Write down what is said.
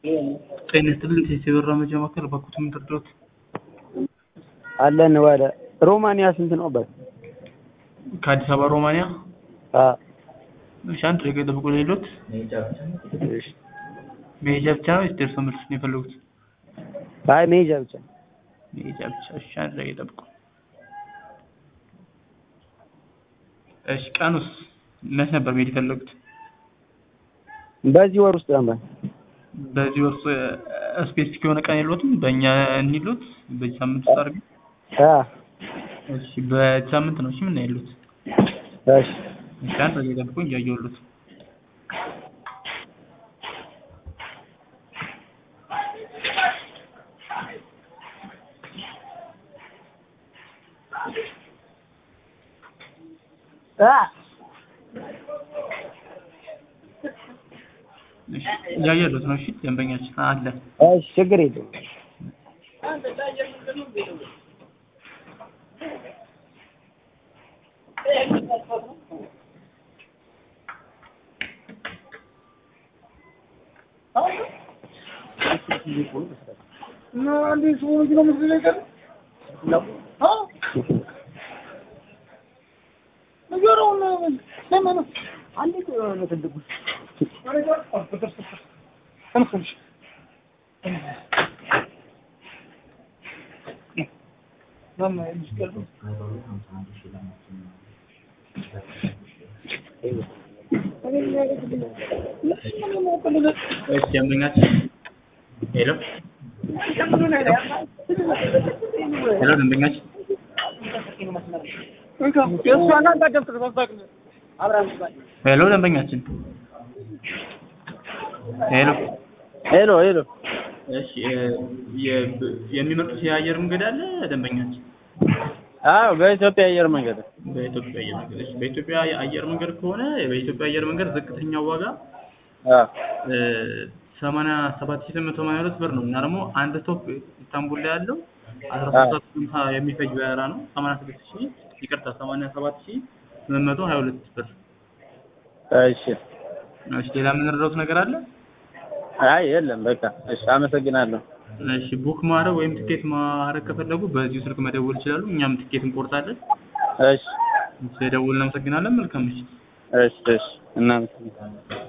ጤና ይስጥልኝ የበራ መጃ ማዕከል ባኩት ምንድርዶት አለን ወደ ሮማንያ ስንት ነው? በት ከአዲስ አበባ ሮማንያ አ እሺ፣ አንድ ደቂቃ ይጠብቁ። ሌሎት እሺ። መሄጃ ብቻ ነው ወይስ ደርሶ መልስ ነው የፈለጉት? አይ መሄጃ ብቻ መሄጃ ብቻ። እሺ፣ አንድ ደቂቃ ይጠብቁ። እሺ፣ ቀኑስ መች ነበር መሄድ የፈለጉት? በዚህ ወር ውስጥ ነበር። በዚህ ወር ስፔሲፊክ የሆነ ቀን የለዎትም? በእኛ እንሂሉት በዚህ ሳምንት ውስጥ አድርገን አ እሺ፣ በዚህ ሳምንት ነው። እሺ፣ ምን ያሉት? እሺ እሺ፣ አንድ ደቂቃ ይጠብቁኝ እያየሁልዎት አ እሺ፣ እያየሁልዎት ነው። እሺ፣ ደንበኛችን አለ። እሺ ችግር የለም። እሺ፣ ደንበኛችን ሄሎ ሄሎ፣ ደንበኛችን ሄሎ፣ ደንበኛችን ሄሎ ሄሎ ሄሎ እሺ የ- የሚመርጡት የአየር መንገድ አለ ደንበኛችን? አዎ በኢትዮጵያ አየር መንገድ በኢትዮጵያ አየር መንገድ እሺ፣ በኢትዮጵያ አየር መንገድ ከሆነ በኢትዮጵያ አየር መንገድ ዝቅተኛው ዋጋ አ ሰማንያ ሰባት ሺህ ስምንት ሰማንያ ሁለት ብር ነው እና ደግሞ አንድ ስቶፕ ኢስታንቡል ላይ ያለው አስራ ሶስት ሰዓት ሃምሳ የሚፈጅ በረራ ነው። ሰማንያ ስድስት ሺህ ይቅርታ ሰማንያ ሰባት ሺህ ስምንት መቶ ሀያ ሁለት ብር። እሺ እሺ ሌላ የምንረዳውት ነገር አለ? አይ የለም በቃ እሺ አመሰግናለሁ እሺ ቡክ ማድረግ ወይም ትኬት ማድረግ ከፈለጉ በዚሁ ስልክ መደወል ይችላሉ። እኛም ትኬት እንቆርጣለን። እሺ ስለደውል እናመሰግናለን። መልካም ምሽት። እሺ እሺ እናመሰግናለን